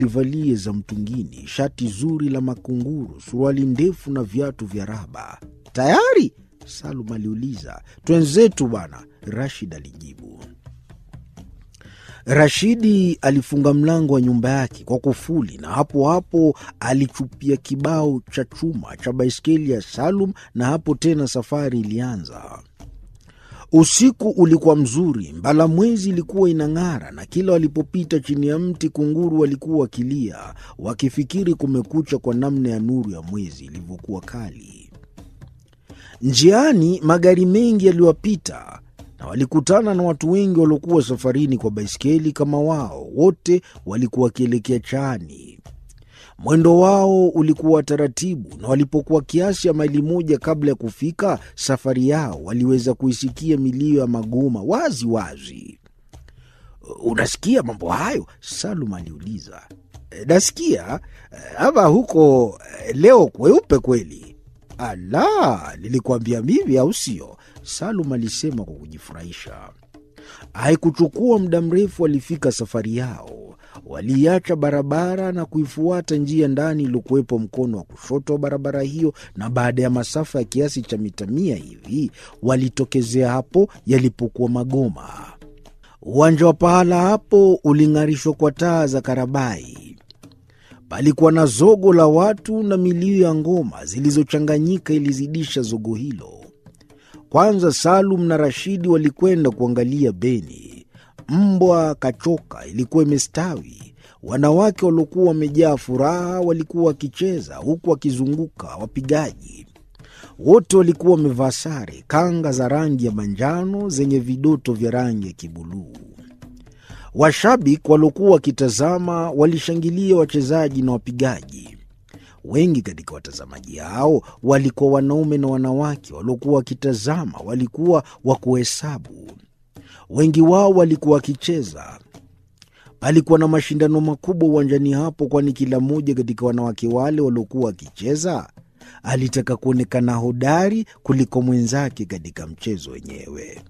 alivalie za mtungini, shati zuri la makunguru, suruali ndefu na viatu vya raba. Tayari? Salum aliuliza. Twenzetu bwana, Rashid alijibu. Rashidi alifunga mlango wa nyumba yake kwa kufuli na hapo hapo alichupia kibao cha chuma cha baiskeli ya Salum, na hapo tena safari ilianza. Usiku ulikuwa mzuri, mbala mwezi ilikuwa inang'ara, na kila walipopita chini ya mti kunguru walikuwa wakilia, wakifikiri kumekucha kwa namna ya nuru ya mwezi ilivyokuwa kali. Njiani magari mengi yaliwapita na walikutana na watu wengi waliokuwa safarini kwa baiskeli kama wao. Wote walikuwa wakielekea Chaani. Mwendo wao ulikuwa taratibu, na walipokuwa kiasi ya maili moja kabla ya kufika safari yao, waliweza kuisikia milio ya magoma wazi wazi. Unasikia mambo hayo? Salum aliuliza. Nasikia ama huko leo kweupe kweli? Ala, nilikuambia mimi, au sio? Salum alisema kwa kujifurahisha. Haikuchukua muda mrefu, walifika safari yao. Waliacha barabara na kuifuata njia ndani iliyokuwepo mkono wa kushoto wa barabara hiyo, na baada ya masafa ya kiasi cha mita mia hivi walitokezea hapo yalipokuwa magoma. Uwanja wa pahala hapo uling'arishwa kwa taa za karabai. Palikuwa na zogo la watu na milio ya ngoma zilizochanganyika ilizidisha zogo hilo. Kwanza Salum na Rashidi walikwenda kuangalia beni. Mbwa kachoka ilikuwa imestawi. Wanawake waliokuwa wamejaa furaha walikuwa wakicheza huku wakizunguka wapigaji. Wote walikuwa wamevaa sare, kanga za rangi ya manjano zenye vidoto vya rangi ya kibuluu. Washabiki waliokuwa wakitazama walishangilia wachezaji na wapigaji. Wengi katika watazamaji hao walikuwa wanaume na wanawake waliokuwa wakitazama, walikuwa wa kuhesabu. Wengi wao walikuwa wakicheza. Palikuwa na mashindano makubwa uwanjani hapo, kwani kila mmoja katika wanawake wale waliokuwa wakicheza alitaka kuonekana hodari kuliko mwenzake katika mchezo wenyewe.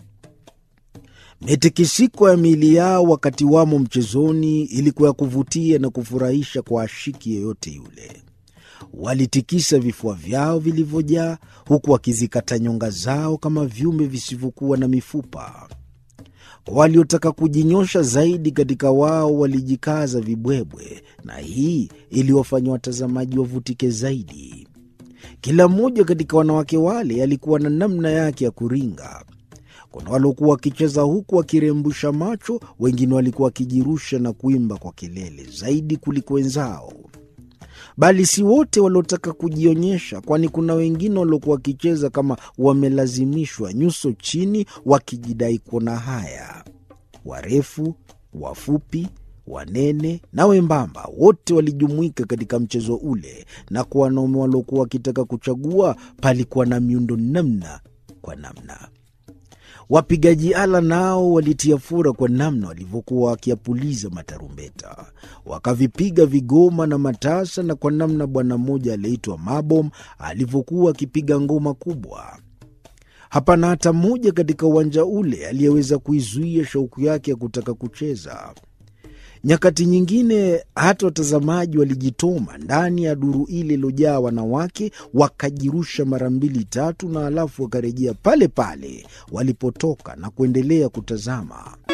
Mitikisiko ya miili yao wakati wamo mchezoni ilikuwa ya kuvutia na kufurahisha kwa ashiki yeyote yule. Walitikisa vifua vyao vilivyojaa, huku wakizikata nyonga zao kama viumbe visivyokuwa na mifupa. Kwa waliotaka kujinyosha zaidi katika wao walijikaza vibwebwe, na hii iliwafanya watazamaji wavutike zaidi. Kila mmoja katika wanawake wale alikuwa na namna yake ya kuringa. Kuna waliokuwa wakicheza huku wakirembusha macho, wengine walikuwa wakijirusha na kuimba kwa kelele zaidi kuliko wenzao. Bali si wote waliotaka kujionyesha, kwani kuna wengine waliokuwa wakicheza kama wamelazimishwa, nyuso chini, wakijidai kuona haya. Warefu, wafupi, wanene na wembamba, wote walijumuika katika mchezo ule, na kwa wanaume waliokuwa wakitaka kuchagua, palikuwa na miundo namna kwa namna. Wapigaji ala nao walitia fura kwa namna walivyokuwa wakiapuliza matarumbeta, wakavipiga vigoma na matasa, na kwa namna bwana mmoja aliyeitwa Mabom alivyokuwa akipiga ngoma kubwa. Hapana hata mmoja katika uwanja ule aliyeweza kuizuia shauku yake ya kutaka kucheza. Nyakati nyingine hata watazamaji walijitoma ndani ya duru ile iliyojaa wanawake, wakajirusha mara mbili tatu, na halafu wakarejea pale pale walipotoka na kuendelea kutazama.